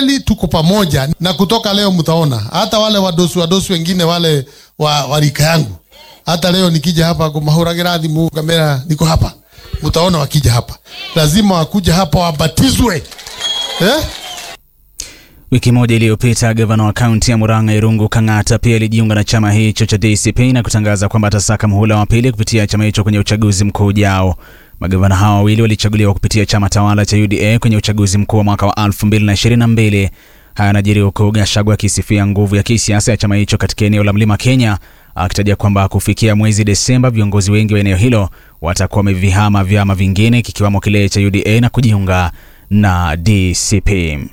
kweli tuko pamoja, na kutoka leo mtaona hata wale wadosi wadosi wengine wale wa, wa rika yangu, hata leo nikija hapa kumahuragira thimu kamera, niko hapa, mtaona wakija hapa, lazima wakuja hapa wabatizwe eh? Wiki moja iliyopita gavana wa kaunti ya Murang'a Irungu Kang'ata pia alijiunga na chama hicho cha DCP na kutangaza kwamba atasaka muhula wa pili kupitia chama hicho kwenye uchaguzi mkuu ujao. Magavana hao wawili walichaguliwa kupitia chama tawala cha UDA kwenye uchaguzi mkuu wa mwaka wa 2022. Haya yanajiri huku Gachagua akisifia nguvu ya kisiasa ya chama hicho katika eneo la Mlima Kenya, akitaja kwamba kufikia mwezi Desemba viongozi wengi wa eneo hilo watakuwa wamevihama vyama vingine kikiwamo kile cha UDA na kujiunga na DCP.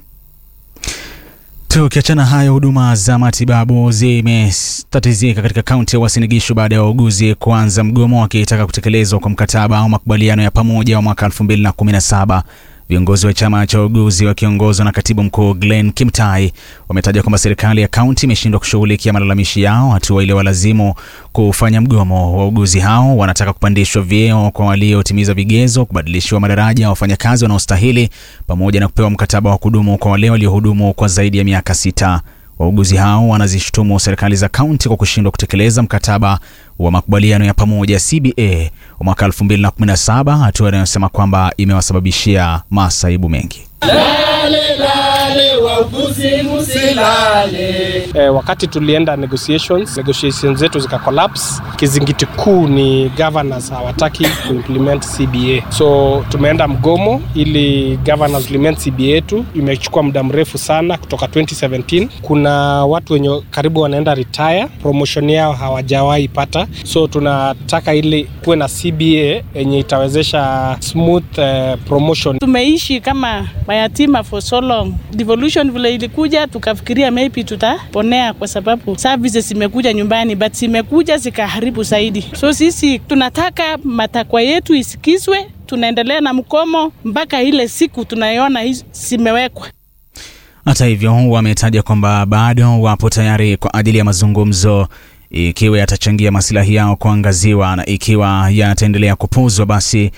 Tukiachana hayo, huduma za matibabu zimetatizika katika kaunti ya Uasin Gishu baada ya wauguzi kuanza mgomo wakitaka kutekelezwa kwa mkataba au makubaliano ya pamoja wa mwaka 2017. Viongozi wa chama cha wauguzi wakiongozwa na katibu mkuu Glenn Kimtai wametaja kwamba serikali ya kaunti imeshindwa kushughulikia malalamishi yao, hatua ile walazimu kufanya mgomo. Wauguzi hao wanataka kupandishwa vyeo kwa waliotimiza vigezo, kubadilishiwa madaraja ya wafanyakazi wanaostahili, pamoja na kupewa mkataba wa kudumu kwa wale waliohudumu kwa zaidi ya miaka sita. Wauguzi hao wanazishutumu serikali za kaunti kwa kushindwa kutekeleza mkataba wa makubaliano ya pamoja CBA wa mwaka 2017, hatua inayosema kwamba imewasababishia masaibu mengi. Lale, lale, wauguzi msilale. Eh, wakati tulienda negotiations, negotiations zetu zika collapse. Kizingiti kuu ni governors hawataki kuimplement CBA, so tumeenda mgomo ili governors implement CBA yetu. Imechukua muda mrefu sana kutoka 2017. Kuna watu wenye karibu wanaenda retire, promotion yao hawajawahi pata, so tunataka ili kuwe na CBA yenye itawezesha smooth eh, promotion. Tumeishi kama mayatima for so long. Devolution vile ilikuja, tukafikiria maybe tutaponea kwa sababu services zimekuja nyumbani, but zimekuja zikaharibu zaidi. So sisi tunataka matakwa yetu isikizwe, tunaendelea na mkomo mpaka ile siku tunaiona hizi zimewekwa. Hata hivyo, wametaja kwamba bado wapo tayari kwa ajili ya mazungumzo ikiwa yatachangia masilahi yao kuangaziwa, na ikiwa yataendelea kupuzwa, basi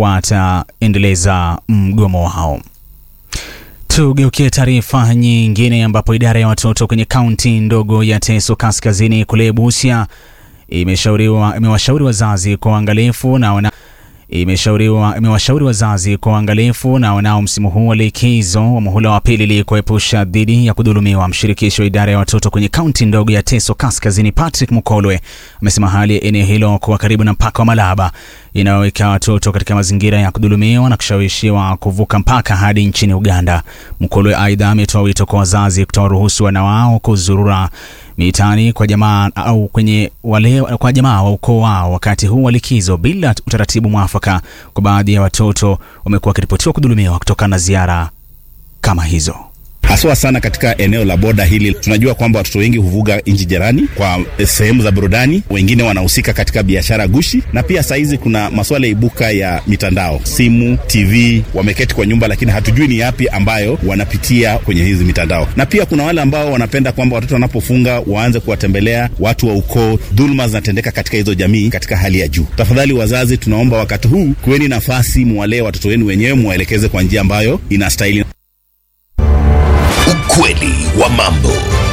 wataendeleza mgomo wao. Tugeukie taarifa nyingine ambapo idara ya watoto kwenye kaunti ndogo ya Teso Kaskazini kule Busia imeshauriwa imewashauri wazazi kwa uangalifu na wana imeshauriwa imewashauri wazazi kwa uangalifu na wanao msimu huu wa likizo wa muhula wa pili ili kuepusha dhidi ya kudhulumiwa. Mshirikishi wa idara ya watoto kwenye kaunti ndogo ya Teso Kaskazini, Patrick Mukolwe, amesema hali ya eneo hilo kuwa karibu na mpaka wa Malaba inayoweka watoto katika mazingira ya kudhulumiwa na kushawishiwa kuvuka mpaka hadi nchini Uganda. Mukolwe aidha ametoa wito kwa wazazi kutoa ruhusu wana wao kuzurura mitaani kwa jamaa au kwenye wale kwa jamaa wa ukoo wao wakati huu wa likizo bila utaratibu mwafaka. Kwa baadhi ya watoto wamekuwa wakiripotiwa kudhulumiwa kutokana na ziara kama hizo haswa sana katika eneo la boda hili. Tunajua kwamba watoto wengi huvuga nchi jirani kwa sehemu za burudani, wengine wanahusika katika biashara gushi, na pia saizi kuna masuala ibuka ya mitandao, simu, TV, wameketi kwa nyumba, lakini hatujui ni yapi ambayo wanapitia kwenye hizi mitandao. Na pia kuna wale ambao wanapenda kwamba watoto wanapofunga waanze kuwatembelea watu wa ukoo. Dhuluma zinatendeka katika hizo jamii katika hali ya juu. Tafadhali wazazi, tunaomba wakati huu kuweni nafasi, muwalee watoto wenu wenyewe, muwaelekeze kwa njia ambayo inastahili. Ukweli wa mambo.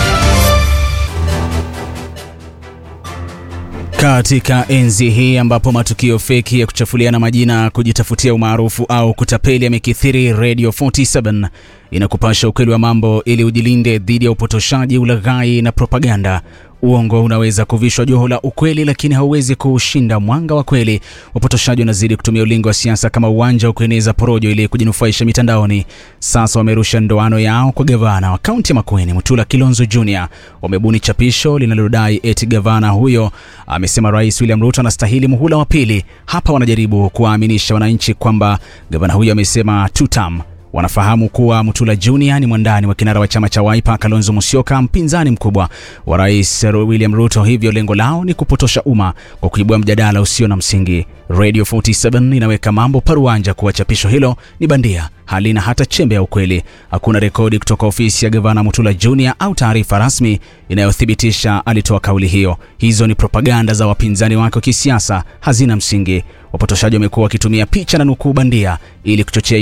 Katika enzi hii ambapo matukio feki ya kuchafuliana majina, kujitafutia umaarufu au kutapeli yamekithiri, Radio 47 inakupasha ukweli wa mambo ili ujilinde dhidi ya upotoshaji, ulaghai na propaganda. Uongo unaweza kuvishwa joho la ukweli, lakini hauwezi kuushinda mwanga wa kweli. Wapotoshaji wanazidi kutumia ulingo wa siasa kama uwanja wa kueneza porojo ili kujinufaisha mitandaoni. Sasa wamerusha ndoano yao kwa gavana wa kaunti ya Makueni, Mutula Kilonzo Jr. Wamebuni chapisho linalodai eti gavana huyo amesema Rais William Ruto anastahili muhula wa pili. Hapa wanajaribu kuwaaminisha wananchi kwamba gavana huyo amesema tutam wanafahamu kuwa Mutula Junior ni mwandani wa kinara wa chama cha Wiper Kalonzo Musyoka, mpinzani mkubwa wa Rais William Ruto. Hivyo lengo lao ni kupotosha umma kwa kuibua mjadala usio na msingi. Radio 47 inaweka mambo paruanja kuwa chapisho hilo ni bandia, halina hata chembe ya ukweli. Hakuna rekodi kutoka ofisi ya gavana Mutula Junior au taarifa rasmi inayothibitisha alitoa kauli hiyo. Hizo ni propaganda za wapinzani wake wa kisiasa, hazina msingi. Wapotoshaji wamekuwa wakitumia picha na nukuu bandia ili kuchochea